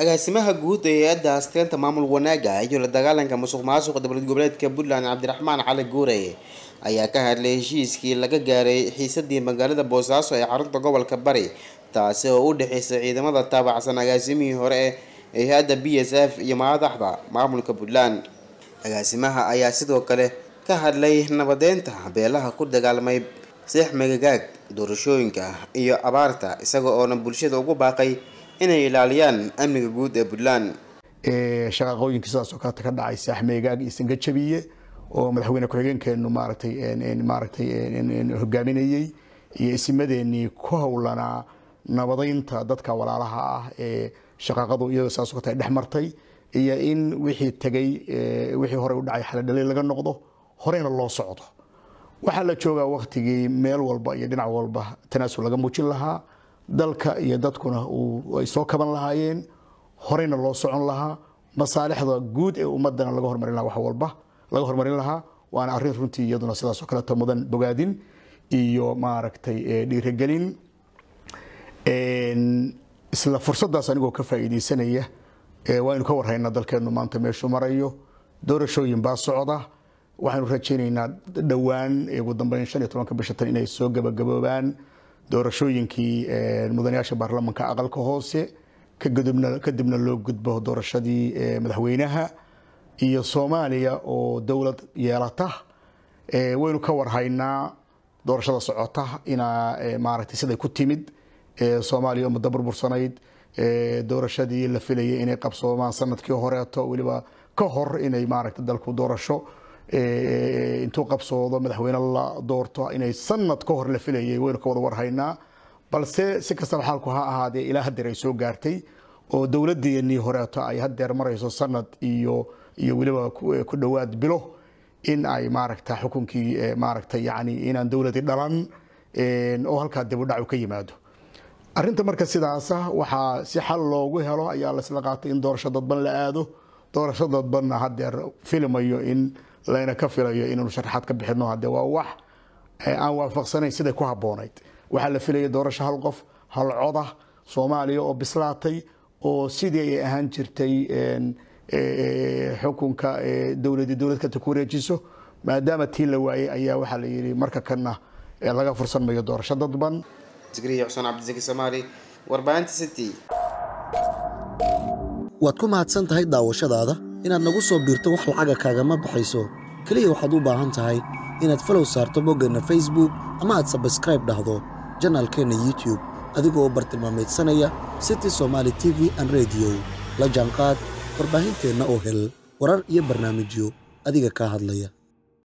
agaasimaha guud ee hay-adda asteenta maamul wanaaga iyo la dagaalanka musuq maasuqa dowlad goboleedka puntland cabdiraxmaan cali guure ayaa ka hadlay heshiiskii laga gaaray xiisadii magaalada boosaaso ee xarunta gobolka bari taasi oo u dhexeysay ciidamada taabacsan agaasimihii hore ee hay-adda b s f iyo madaxda maamulka puntland agaasimaha ayaa sidoo kale ka hadlay nabadeynta beelaha ku dagaalmay seex megagaag doorashooyinka iyo abaarta isaga oona bulshada ugu baaqay inay ilaaliyaan amniga guud ee puntland shaqaaqooyinka sidaas oo kaleta ka dhacay seex meegaag iyo sangajabiye oo madaxweyne ku-xigeenkeenu maaratay maaratay hogaaminayey iyo isimadeenii ku howlanaa nabadeynta dadka walaalaha ah ee shaqaaqadu iyadoo sidaas oo kaleta dhex martay iyo in wixii tegay wixii hore u dhacay xaladhalay laga noqdo horeyna loo socdo waxaa la joogaa waktigii meel walba iyo dhinac walba tanaasul laga muujin lahaa dalka iyo dadkuna ay soo kaban lahaayeen horeyna loo socon lahaa masaalixda guud ee ummadana laga hormarin lahaa wax walba laga hormarin lahaa waana arrin runtii iyaduna sidaas oo kaleeto mudan bogaadin iyo maaragtay dhiirigelin isla fursadaas anigoo ka faa'iidaysanaya waynu ka warhaynaa dalkeennu maanta meeshuu marayo doorashooyin baa socda waxaanu rajaynaynaa dhowaan ugu dambeyn shan iyo tobanka bisha tan inay soo gabagaboobaan doorashooyinkii mudanayaasha baarlamanka aqalka hoose kadibna loo gudbo doorashadii madaxweynaha iyo soomaaliya oo dowlad yeelata waynu ka warhaynaa doorashada socota inaa maaragtay siday ku timid soomaaliya oo muddo burbursanayd doorashadii la filayay inay qabsoomaan sanadkii horeeto weliba ka hor inay maaragtay dalku doorasho intuu qabsoodo madaxweyne la doorto inay sanad ka hor la filayay waynu ka wada warhaynaa balse si kastaba xaalku ha ahaadee ilaa hadeer ay soo gaartay oo dowladeenii horeeto ay hadeer marayso sanad iyo iyo weliba ku dhowaad bilo in ay maaragta xukunkii maaragta yani inaan dowladi dhalan oo halkaa dib u dhac ka yimaado arinta marka sidaasa waxaa si xal loogu helo ayaa laisla qaatay in doorasho dadban la aado doorasho dadbanna hadeer filimayo in layna ka filayo inaynu sharaxaad ka bixino hadee waa wax aan waafaqsanayn siday ku haboonayd waxaa la filaya doorasho hal qof hal coda soomaaliya oo bislaatay oo sidii ay ahaan jirtay xukunka dowladii dowlad kata ku wareejiso maadaama tii la waayey ayaa waxaa la yidhi marka kanna laga fursan mayo doorasho dadban zikriya xuseen cabdisaki soomaali warbaahinta city waad ku mahadsan tahay daawashadaada inaad nagu soo biirto wax lacaga kaagama baxayso keliya waxaad u baahan tahay inaad falow saarto boggeenna facebook ama aad sabskraib dhahdo janaalkeenna youtube adigoo bartilmaameedsanaya city somaali t v an rediyo la jaanqaad warbaahinteenna oo hel warar iyo barnaamijyo adiga kaa hadlaya